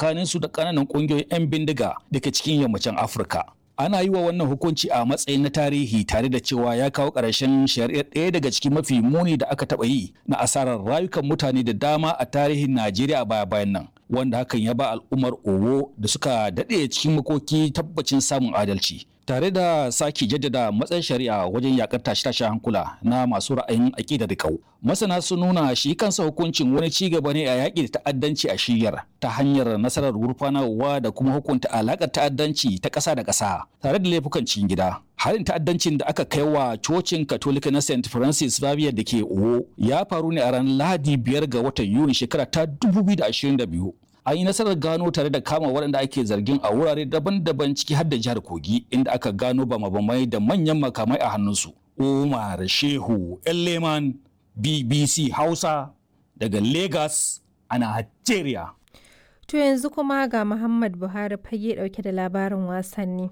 tsakaninsu da ƙananan ƙungiyoyin 'yan bindiga da ke cikin yammacin Afirka. ana yi wa wannan hukunci a matsayin na tarihi tare da cewa ya kawo ƙarshen shari'ar ɗaya daga cikin mafi muni da aka taɓa yi na asarar rayukan mutane da dama a tarihin Najeriya baya bayan nan wanda hakan ya ba al'ummar Owo da suka daɗe cikin makoki tabbacin samun adalci tare da sake jaddada matsayin shari'a wajen yakar tashe-tashen hankula na masu ra'ayin aƙida da kau. Masana sun nuna shi kansa hukuncin wani ci gaba ne a yaƙi da ta'addanci a shiyar ta hanyar nasarar gurfanarwa da kuma hukunta alaƙar ta'addanci ta ƙasa da ƙasa tare da laifukan cikin gida. Harin ta'addancin da aka kai wa cocin Katolika na St. Francis Xavier da ke Owo ya faru ne a ranar Lahadi biyar ga watan Yuni shekara ta 2022. an yi nasarar gano tare da kama waɗanda ake zargin a wurare daban-daban ciki har da jihar kogi inda aka gano bama-bamai da manyan makamai a hannunsu umar shehu leman bbc hausa daga lagos a nigeria To yanzu kuma ga Muhammad Buhari fage dauke da labarin wasanni.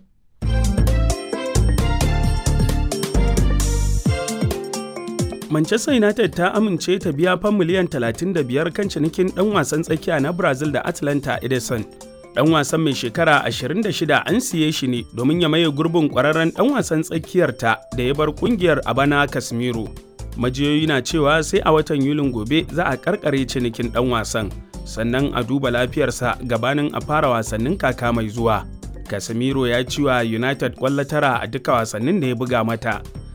Manchester United ta amince ta biya fan miliyan 35 kan cinikin ɗan wasan tsakiya na Brazil da Atlanta Edison. Ɗan wasan mai shekara 26 an siye shi ne domin ya maye gurbin ƙwararren ɗan wasan tsakiyar ta da ya bar ƙungiyar a bana Casemiro. Majiyoyi na cewa sai a watan Yulin gobe za a karkare cinikin ɗan wasan, sannan a duba lafiyarsa gabanin a fara wasannin kaka mai zuwa. Casemiro ya ci wa United ƙwallo tara a duka wasannin da ya buga mata.